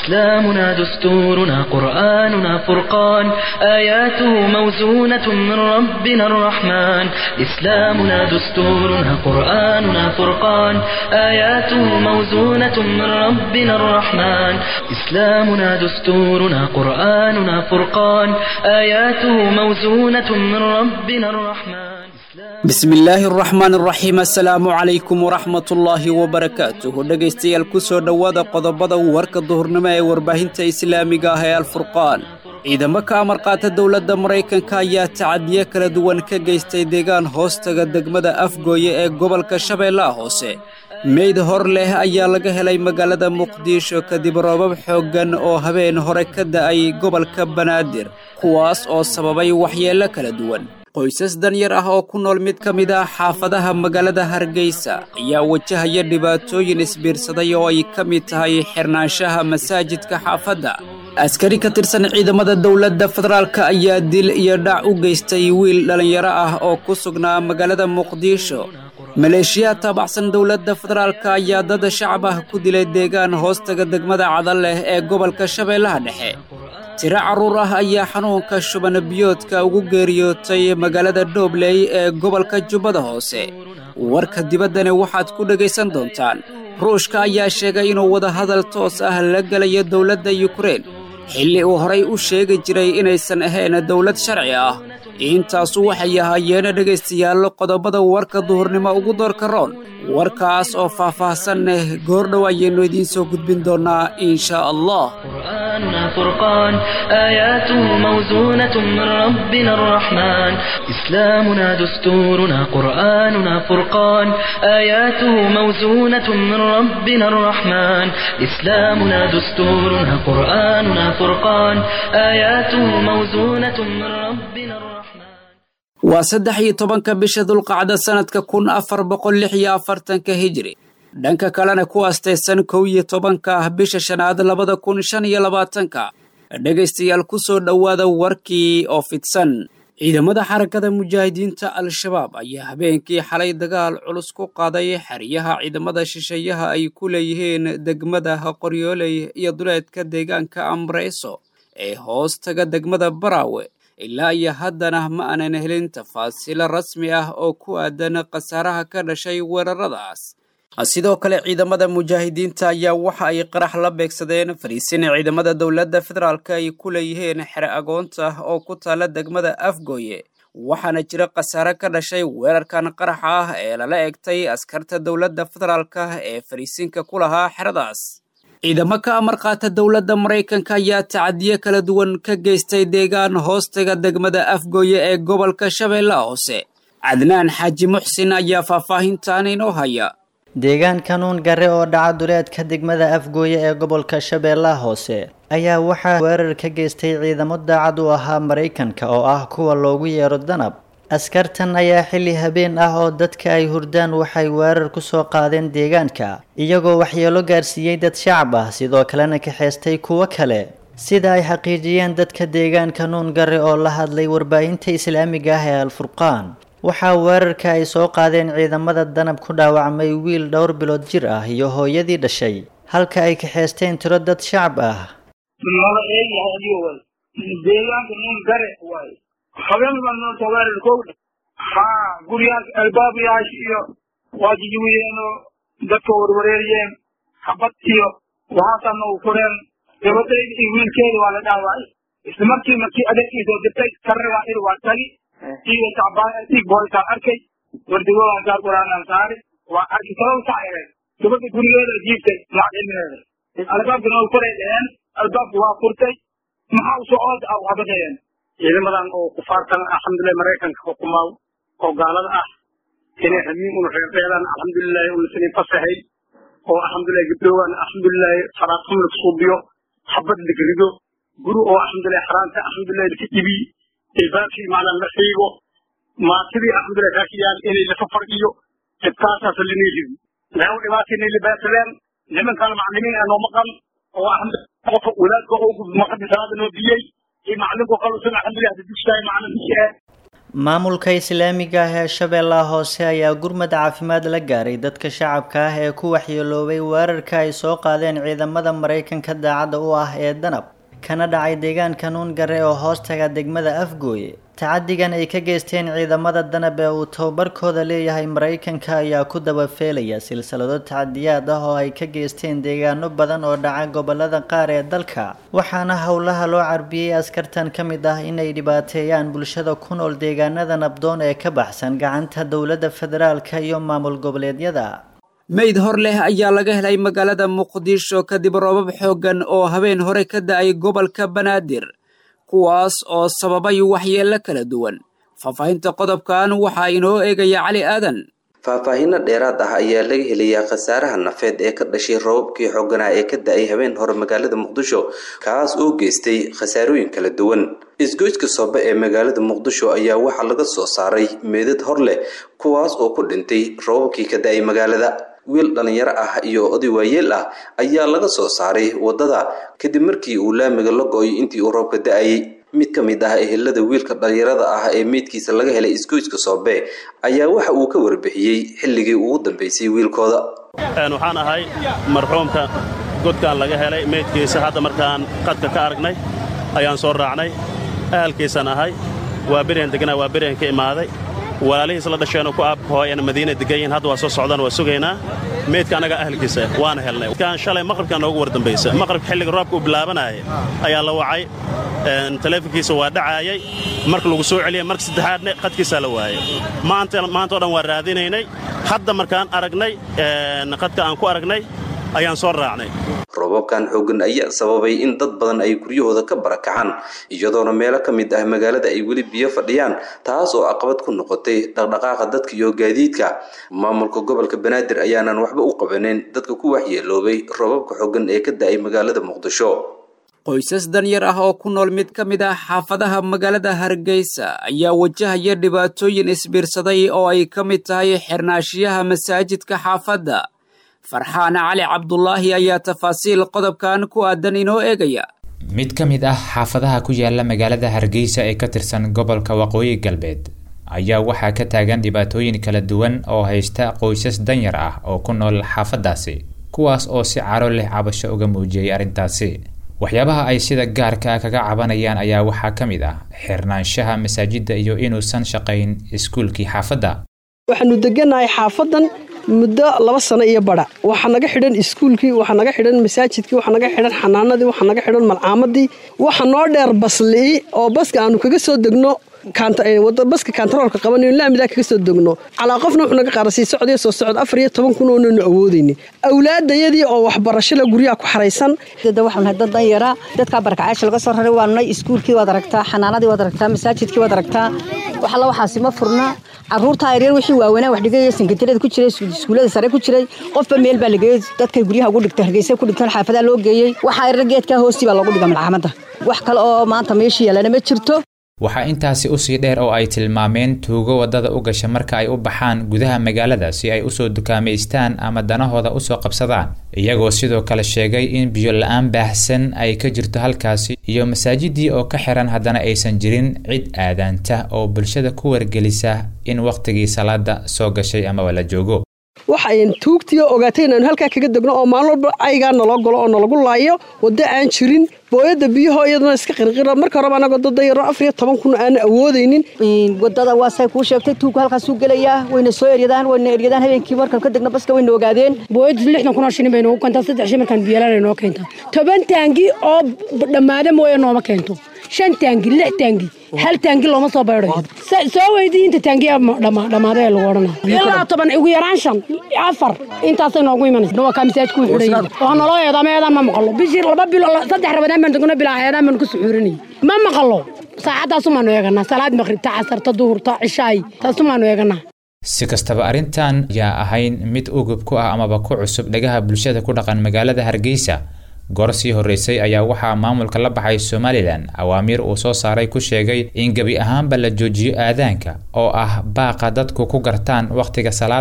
إسلامنا دستورنا قرآننا فرقان آياته موزونة من ربنا الرحمن إسلامنا دستورنا قرآننا فرقان آياته موزونة من ربنا الرحمن إسلامنا دستورنا قرآننا فرقان آياته موزونة من ربنا الرحمن bismi illaahi araxmaan araxiim assalaamu calaykum waraxmatullaahi wabarakaatuh dhegaystayaal ku soo dhowaada qodobada warka duhurnimo ee warbaahinta islaamiga ah ee alfurqaan ciidamo ka amar qaata dowladda maraykanka ayaa tacadiyo kala duwan ka geystay deegaan hoostaga degmada afgooye ee gobolka shabeellaha hoose meyd hor leh ayaa laga helay magaalada muqdisho kadib roobab xooggan oo habeen hore ka da'ay gobolka banaadir kuwaas oo sababay waxyeello kala duwan qoysas danyar ah oo ku nool mid ka mid ah xaafadaha magaalada hargeysa ayaa wajahaya dhibaatooyin isbiirsaday oo ay ka mid tahay xirnaanshaha masaajidka xaafadda askari ka tirsan ciidamada dowladda federaalk ayaa dil iyo dhac u geystay wiil dhallinyaro ah oo ku sugnaa magaalada muqdisho maleeshiyaha taabacsan dowladda federaalk ayaa dad shacab ah ku dilay deegaan hoostaga degmada cadaleh ee gobolka shabeellaha dhexe tiro carruur ah ayaa xanuunka shubana biyoodka ugu geeriyootay magaalada dhobley ee gobolka jubbada hoose warka dibaddani waxaad ku dhegaysan doontaan ruushka ayaa sheegay inuu wadahadal toos ah la gelayo dowladda yukrein xilli uu horay u sheegi jiray inaysan ahayn dowlad sharci ah intaasu waxay ahaayeen dhegaystayaal qodobada warka duhurnimo ugu doorka roon warkaas oo faah-faahsan leh goordhow ayaynu idiin soo gudbin doonnaa inshaa allah قرآننا فرقان آياته موزونة من ربنا الرحمن إسلامنا دستورنا قرآننا فرقان آياته موزونة من ربنا الرحمن إسلامنا دستورنا قرآننا فرقان آياته موزونة من ربنا الرحمن waa saddex iyo tobanka bisha dulqacda sannadka kun afar boqol lix iyo afartanka hijri dhanka kalena ku astaysan kow iyo tobanka ah bisha shanaad labada kun shan iyo labaatanka dhegaystayaal ku soo dhowaada warkii oo fidsan ciidamada xarakada mujaahidiinta al-shabaab ayaa habeenkii xalay dagaal culus ku qaaday xeryaha ciidamada shisheeyaha ay ku leeyihiin degmada qoryooley iyo duleedka deegaanka amreyso ee hoostaga degmada baraawe ilaa iyo haddana ma aanan helin tafaasiilo rasmi ah oo ku aadan khasaaraha ka dhashay weeraradaas sidoo kale ciidamada mujaahidiinta ayaa waxa ay qarax la beegsadeen fariisin ciidamada dowladda federaalk ay ku leeyihiin xere agoonta oo ku taala degmada afgooye waxaana jira khasaare ka dhashay weerarkan qaraxa ah ee lala egtay askarta dowladda federaalk ee fariisinka ku lahaa xeradaas ciidamo ka amar qaata dowladda maraykanka ayaa tacadiyo kala duwan ka geystay deegaan hoostaga degmada afgooye ee gobolka shabeellaha hoose cadnaan xaaji muxsin ayaa faahfaahintan inoo haya deegaan kanuun gare oo dhaca duleedka degmada afgooye ee gobolka shabeellaha hoose ayaa waxaa weerar ka geystay ciidamo daacad u ahaa maraykanka oo ah kuwa loogu yeero danab askartan ayaa xilli habeen ah oo dadka ay hurdaan waxay weerar ku soo qaadeen deegaanka iyagoo waxyeelo gaarsiiyey dad shacab ah sidoo kalena kaxeystay kuwo kale sida ay xaqiijiyeen dadka deegaanka nuun gare oo la hadlay warbaahinta islaamiga ah ee alfurqaan waxaa weerarka ay soo qaadeen ciidamada danab ku dhaawacmay wiil dhowr bilood jir ah iyo hooyadii dhashay halka ay kaxeysteen tiro dad shacab ah habeen baan noo taweerar kowdha haa guryaas albaabayaasha iyo waa jijiwiyeenoo dadka warwareeriyeen habad iyo waxaasaa noogu fureen gabadhayda iyo wiilkeeda waa la dhaawacay isla markii markii adeerkiisoo dirtay sarragaa ir waa tagi iiga tacbaig booltaan arkay wardigoodan saar quraanaan saari waa arki sabab sac yareen gabadha gurigeeda jiibtay macdilmeeda albaabka noogu furay dheheen albaabka waa furtay maxaa usoo ood ah habadayeen ciidamadan oo kufaartan alxamdulilah maraykanka xukumaaw oo gaalada ah inay hamiin una reerdeedaan alxamdulilahi una sinin fasahay oo alxamdulilah gabdhowaan alxamdulilahi faraaqum la suubiyo habad la gelido guri oo alxamdulilah xaraanta alxamdulilah laka ibi ilbaabkii macnaa la xiigo maatidii alxamdulilah raashiyaan inay lafa fargiyo dhibkaasaas linay ridi laaw dhibaatinay libaasadeen nimankan maclimiin ee noo maqan oo alxamdulilah qofka walaadka oo maqadi salaada noo diyey iyo macalinku qalusan alxamdulilah dugsiga macalin maamulka islaamiga ah ee shabeellaha hoose ayaa gurmad caafimaad la gaaray dadka shacabka ah ee ku waxyeeloobay weerarka ay soo qaadeen ciidamada maraykanka daacadda u ah ee danab kana dhacay deegaanka nuungare oo hoostaga degmada afgooye tacadigan ay ka geysteen ciidamada danab ee uu tababarkooda leeyahay maraykanka ayaa ku dabafeelaya silsilado tacadiyaad ah oo ay ka geysteen deegaano badan oo dhaca gobolada qaar ee dalka waxaana howlaha loo carbiyey askartan ka mid ah inay dhibaateeyaan bulshada ku nool deegaanada nabdoon ee ka baxsan gacanta dowladda federaalka iyo maamul goboleedyada meyd hor leh ayaa laga helay magaalada muqdisho kadib roobab xooggan oo habeen hore ka da-ay gobolka banaadir kuwaas oo sababay waxyeello kala duwan faahfaahinta qodobkan waxaa inoo eegaya cali aadan faahfaahinno dheeraad ah ayaa laga helayaa khasaaraha nafeed ee ka dhashay roobabkii xooganaa ee ka da-ay habeen hore magaalada muqdisho kaas oo geystay khasaarooyin kala duwan isgoyska soobe ee magaalada muqdisho ayaa waxaa laga soo saaray meedad hor leh kuwaas oo ku dhintay roobabkii ka da-ay magaalada wiil dhallinyaro ah iyo oday waayeel ah ayaa laga soo saaray waddada kadib markii uu laamiga la go-oy intii uu roobka da-ayay mid ka mid ah ehelada wiilka dhallinyarada ah ee meydkiisa laga helay isgoyska soobe ayaa waxa uu ka warbixiyey xilligii ugu dambeysay wiilkooda waxaan ahay marxuumka godkaan laga helay meydkiisa hadda markaan qadka ka aragnay ayaan soo raacnay ahalkiisaan ahay waa beryan deganaa waa beryan ka imaaday walaalihiis la dhasheenoo ku aabhooyana madiina degan yihiin hadda waa soo socdaan waa sugaynaa meydka annagaa ahalkiisa waana helnay kan shalay maqribkaa noogu war dambaysa maqribka xilliga roobka uu bilaabanayay ayaa la wacay teleefonkiisa waa dhacaayay marka lagu soo celiyay marka saddexaadne qadkiisaa la waayay maantao dhan waa raadinaynay hadda markaan aragnay qadka aan ku aragnay ayaan soo raacnay roobabkan xooggan ayaa sababay in dad badan ay guryahooda ka barakacaan iyadoona meelo ka mid ah magaalada ay weli biyo fadhiyaan taas oo caqabad ku noqotay dhaqdhaqaaqa dadka iyo gaadiidka maamulka gobolka banaadir ayaanan waxba u qabanin dadka ku waxyeeloobay roobabka xooggan ee ka da-ay magaalada muqdisho qoysas danyar ah oo ku nool mid ka mid ah xaafadaha magaalada hargeysa ayaa wajahaya dhibaatooyin isbiirsaday oo ay ka mid tahay xirnaashiyaha masaajidka xaafadda farxaan cali cabdulaahi ayaa tafaasiil qodobkan ku aadan inoo eegaya mid ka mid ah xaafadaha ku yaala magaalada hargeysa ee ka tirsan gobolka waqooyi galbeed ayaa waxaa ka taagan dhibaatooyin kala duwan oo haysta qoysas danyar ah oo ku nool xaafadaasi kuwaas oo si caro leh cabasho uga muujiyey arrintaasi waxyaabaha ay sida gaarka ah kaga cabanayaan ayaa waxaa ka mid ah xirnaanshaha masaajidda iyo inuusan shaqayn iskuulkii xaafadda waxaanu deganahay xaafadan muddo laba sano iyo bara waxaa naga xidhan iskuulkii waxaa naga xidhan masaajidkii waxaa naga xidhan xanaanadii waxaa naga xidhan malcaamadii waxa noo dheer baslii oo baska aanu kaga soo degno baska kantaroolka qabanayo laamidaa kaga soo degno calaa qofna wuxuu naga qaara sii socdiyo soo socod afar iyo toban kun oonanu awoodayni awlaadayadii oo waxbarashada guryaha ku xaraysan waxaan nahay dad danyara dadkaa barakacaasha laga soo raray waa nay iskuulkii waad aragtaa xanaanadii waad aragtaa masaajidkii waad aragtaa waxalla waxaasi ma furna caruurtaa yaryar wixii waaweynaa wax dhigaya sankatirada ku jiray iskuullada sare ku jiray qofba meel baa lageeyey dadkay guryaha ugu dhigta hargeysa ku dhigtaan xaafadaa loo geeyey waxaa yaryar geedkaa hoostii baa loogu dhiga malcaamadda wax kale oo maanta meeshii yaalana ma jirto waxaa intaasi usii dheer oo ay tilmaameen tuugo waddada u gasha marka ay u baxaan gudaha magaalada si ay usoo dukaamaystaan ama danahooda usoo qabsadaan iyagoo sidoo kale sheegay in biyo la-aan baahsan ay ka jirto halkaasi iyo masaajidii oo ka xiran haddana aysan jirin cid aadaanta oo bulshada ku wargelisa in wakhtigii salaada soo gashay amaba la joogo waxayn tuugtii oo ogaatay inaanu halkaa kaga degno oo maalin walba aygaa naloo galo oo nalagu laayo waddo aan jirin booyadda biyaho iyaduna iska qirqira marka horeba anagoo dad danyaro afar iyo toban kun aana awoodaynin wadada waasay kuu sheegtay tuugku halkaasuu gelayaa wayna soo eryadaan wayna eryadaan habeenkii markaan ka degno baska wayna ogaadeen booyaddu lixdan kun oo shilin bay noogu keentaa saddex shil markaan biyalaan noo keentaa toban taangi oo dhammaada mooye nooma keento shan taangi lix taangi hal taangi looma soo baydhayo soo weydii inta taangiya dhammaada ee lagu odhanaya ilaa toban ugu yaraan shan afar intaasay noogu imanaysa waa kaa masaajku xidhay oo naloo eedaama eedaan ma maqalo bishii laba bilo saddex rabadaan baan degno bilaa eedaan baan ku suxuurinay ma maqalo saacaddaasumaanu eeganaa salaad maqribta casarta duhurta cishaay taasumaanu eeganaa si kastaba arrintan yaa ahayn mid ugub ku ah amaba ku cusub dhagaha bulshada ku dhaqan magaalada hargeysa goor sii horreysay ayaa waxaa maamulka la baxay somalilan awaamiir uu soo saaray ku sheegay in gebi ahaanba la joojiyo aadaanka oo ah baaqa dadku ku gartaan wakhtiga salaada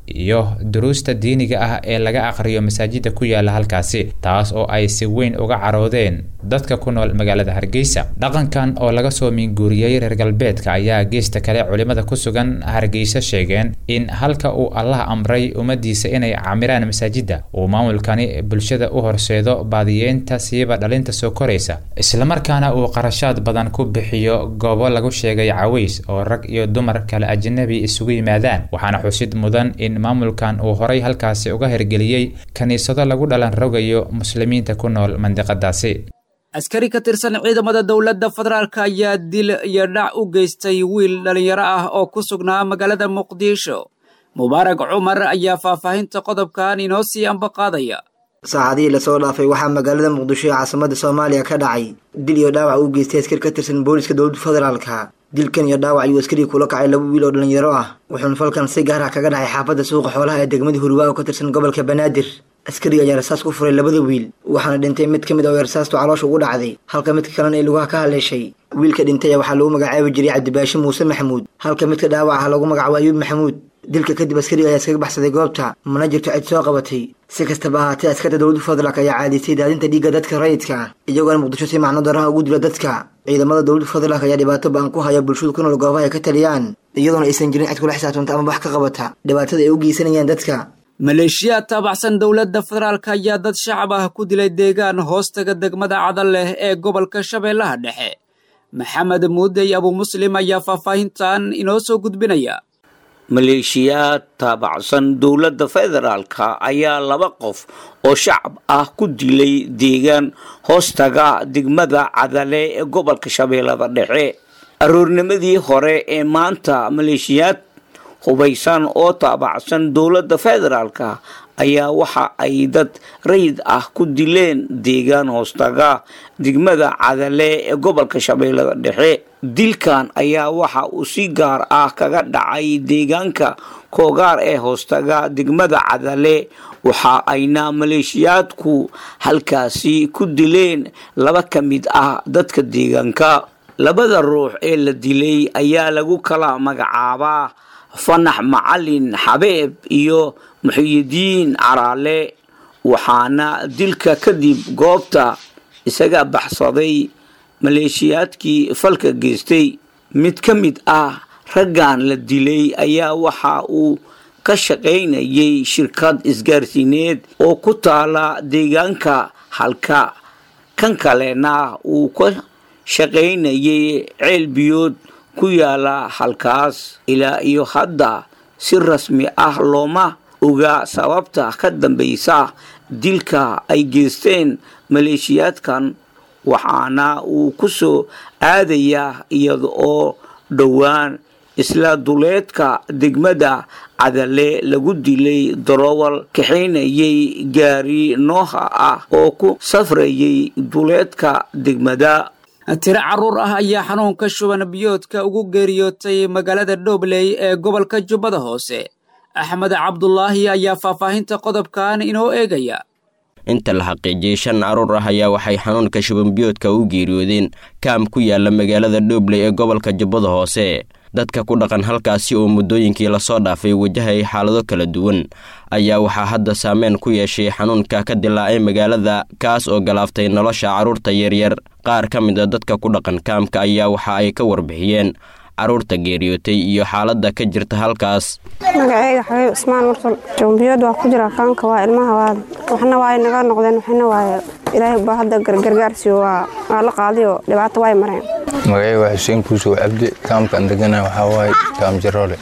iyo duruusta diiniga ah ee laga aqriyo masaajida ku yaala halkaasi taas oo ay si weyn uga caroodeen dadka ku nool magaalada hargeysa dhaqankan oo laga soo minguuriyey reer galbeedka ayaa geesta kale culimada ku sugan hargeysa sheegeen in halka uu allah amray ummadiisa inay camiraan masaajida uu maamulkani bulshada u horseedo baadiyeynta siiba dhalinta soo koraysa islamarkaana uu qarashaad badan ku bixiyo goobo lagu sheegay caways oo rag iyo dumar kale ajnabi isugu yimaadaan waxaana xusid mudan in maamulkan uu horay halkaasi uga hirgeliyey kiniisado lagu dhalan rogayo muslimiinta ku nool mandiqadaasi askari ka tirsan ciidamada dowladda federaalk ayaa dil iyo dhac u geystay wiil dhallinyaro ah oo ku sugnaa magaalada muqdisho mubaarag cumar ayaa faahfaahinta qodobkan inoo sii ambaqaadaya saacadihii lasoo dhaafay waxaa magaalada muqdisho ee caasimada soomaaliya ka dhacay dil iyo dhaawac uu geystay askari ka tirsan booliska dowladda federaalka dilkan iyo dhaawac ayuu askarii kula kacay laba wiil oo dhallinyaro ah wuxuuna falkan si gaar ah kaga dhacay xaafadda suuqa xoolaha ee degmada hurwaa oo ka tirsan gobolka banaadir askariga ayaa rasaas ku furay labada wiil waxaana dhintay mid ka mid oo rasaastu caloosha ugu dhacday halka midka kalena ay lugaha ka haleeshay wiilka dhintay waxaa lagu magacaabi jiray cabdibaashi muuse maxamuud halka midka dhaawac ah lagu magacaabo ayuub maxamuud dilka kadib askariga ayaa iskaga baxsaday goobta mana jirto cid soo qabatay si kastaba ahaatee askarta dowladda federaalk ayaa caadaystay daadinta dhiigga dadka rayidka ah iyagoona muqdisho si macno daraha ugu dila dadka ciidamada dowladda federaalk ayaa dhibaato ba-an ku haya bulshadu ku nool goobaha ay ka taliyaan iyadoona aysan jirin cid kula xisaabtanta ama wax ka qabata dhibaatada ay u geysanayaan dadka maleeshiyaad taabacsan dowladda federaalk ayaa dad shacab ah ku dilay deegaan hoostaga degmada cadal leh ee gobolka shabeellaha dhexe maxamed muudey abu muslim ayaa faahfaahintan inoo soo gudbinaya maleeshiyaad taabacsan dowladda federaalka ayaa laba qof oo shacab ah ku dilay deegaan hoostaga degmada cadale ee gobolka shabeellada dhexe aroornimadii hore ee maanta maleeshiyaad hubaysan oo taabacsan dowladda federaalka ayaa waxa ay dad rayid ah ku dileen deegaan hoostaga degmada cadale ee gobolka shabeellada dhexe dilkan ayaa waxa uu si gaar ah kaga dhacay deegaanka koogaar ee hoostaga degmada cadale waxa ayna maleeshiyaadku halkaasi ku dileen laba ka mid ah dadka deegaanka labada ruux ee la dilay ayaa lagu kala magacaabaa fanax macalin xabeeb iyo muxiyidiin caraale waxaana dilka kadib goobta isaga baxsaday maleeshiyaadkii falka geystay mid ka mid ah raggan la dilay ayaa waxa uu ka shaqaynayay shirkad isgaarsiineed oo ku taala deegaanka halka kan kalena uu ka shaqaynayay ceel biyood ku yaala halkaas ilaa iyo hadda si rasmi ah looma oga sababta ka dambaysa dilka ay geysteen maleeshiyaadkan waxaana uu ku soo aadayaa iyada oo dhowaan isla duleedka degmada cadale lagu dilay darowal kaxaynayay gaari nooha ah oo ku safrayay duleedka degmada tiro carruur ah ayaa xanuunka shuban biyoodka ugu geeriyootay magaalada dhobley ee gobolka jubbada hoose axmed cabdulaahi ayaa faahfaahinta qodobkan inoo eegaya inta la xaqiijiyey shan carruur ah ayaa waxay xanuunka shubanbiyoodka u geeriyoodeen kaam ku yaala magaalada dhobley ee gobolka jubbada hoose dadka ku dhaqan halkaasi oo muddooyinkii lasoo dhaafay wajahayay xaalado kala duwan ayaa waxaa hadda saameyn ku yeeshay xanuunka ka dilaacay magaalada kaas oo galaaftay nolosha carruurta yaryar qaar ka mid a dadka ku dhaqan kaamka ayaa waxa ay ka warbixiyeen carruurta geeriyootay iyo xaaladda ka jirta halkaas magaceyga xabiib cismaan mursal jumbiyood waa ku jira kaanka waa ilmaha waa waxna waa naga noqdeen waxna waa ilaahay baa hadda gargaarsiyo waa waa la qaadiyo dhibaato way mareen magaceyga waa xuseen kuusow cabdi kaamka aan degana waxaa waaye kaam jaroole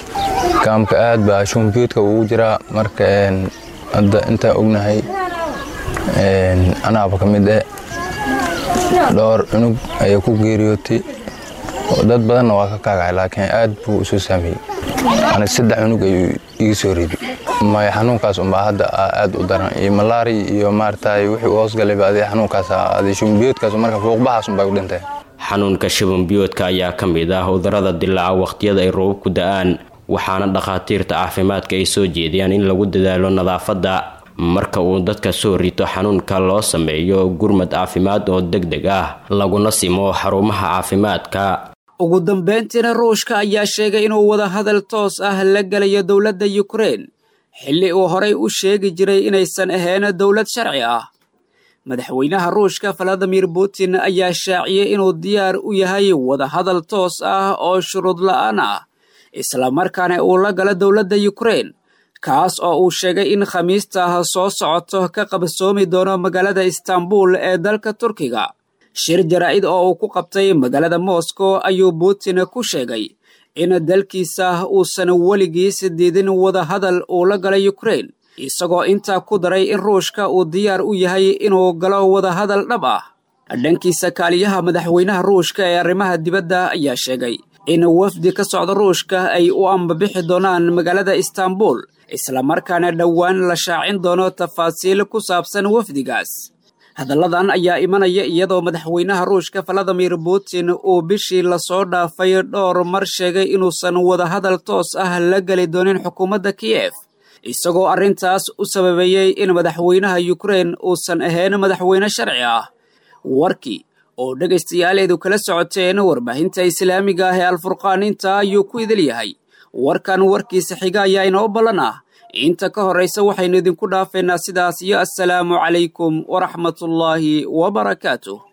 kaamka aad baa shumbiyoodka ugu jiraa marka hadda intaan ognahay anaaba ka mid eh dhowr cunug ayaa ku geeriyootay dad badanna waa ka kaagacay laakiin aad buu usoo saameeyey ani saddex cunug ayuu iga soo riday may xanuunkaas unbaa hadda aad u daran iyo malaari iyo maaragtay wixii u hoosgalayba adi xanuunkaas adi shumbiyoodkaas marka fuuqbaxaas unbaa u dhintay xanuunka shubanbiyoodka ayaa ka mid ah cudurrada dilaaca wakhtiyada ay roobabku da-aan waxaana dhakhaatiirta caafimaadka ay soo jeediyaan in lagu dadaalo nadaafadda marka uu dadka soo rito xanuunka loo sameeyo gurmad caafimaad oo deg deg ah laguna simo xarumaha caafimaadka ugu dambayntiina ruushka ayaa sheegay inuu wada hadal toos ah la gelayo dowladda yukrein xilli uu horay u sheegi jiray inaysan ahayn dowlad sharci ah madaxweynaha ruushka valadimir putin ayaa shaaciyey inuu diyaar u yahay wadahadal toos ah oo shuruud la'aan ah islamarkaana uu la gala dowladda yukrain kaas oo uu sheegay in khamiista soo socoto ka qabsoomi doono magaalada istanbul ee dalka turkiga shir jaraa'id oo uu ku qabtay magaalada moscow ayuu putin ku sheegay in dalkiisa uusan weligiis diidin wadahadal uu la gala yukrain isagoo intaa ku daray in ruushka uu diyaar u yahay inuu galo wadahadal dhab ah dhankiisa kaaliyaha madaxweynaha ruushka ee arrimaha dibadda ayaa sheegay in wafdi ka socda ruushka ay u ambabixi doonaan magaalada istanbul islamarkaana dhowaan la shaacin doono tafaasiil ku saabsan wafdigaas hadalladan ayaa imanaya iyadoo madaxweynaha ruushka valadimir putin uu bishii lasoo dhaafay dhowr mar sheegay inuusan wadahadal toos ah la geli doonin xukuumadda kiyef isagoo arrintaas u sababeeyey in madaxweynaha yukrain uusan ahayn madaxweyne sharci ah warkii oo dhegaystayaaleedu kala socoteen warbaahinta islaamiga ah ee alfurqaan intaa ayuu ku idil yahay warkan warkiisa xiga ayaa inoo ballan ah inta ka horraysa waxaynu idinku dhaafeynaa sidaas iyo assalaamu calaykum waraxmatullaahi wabarakaatuh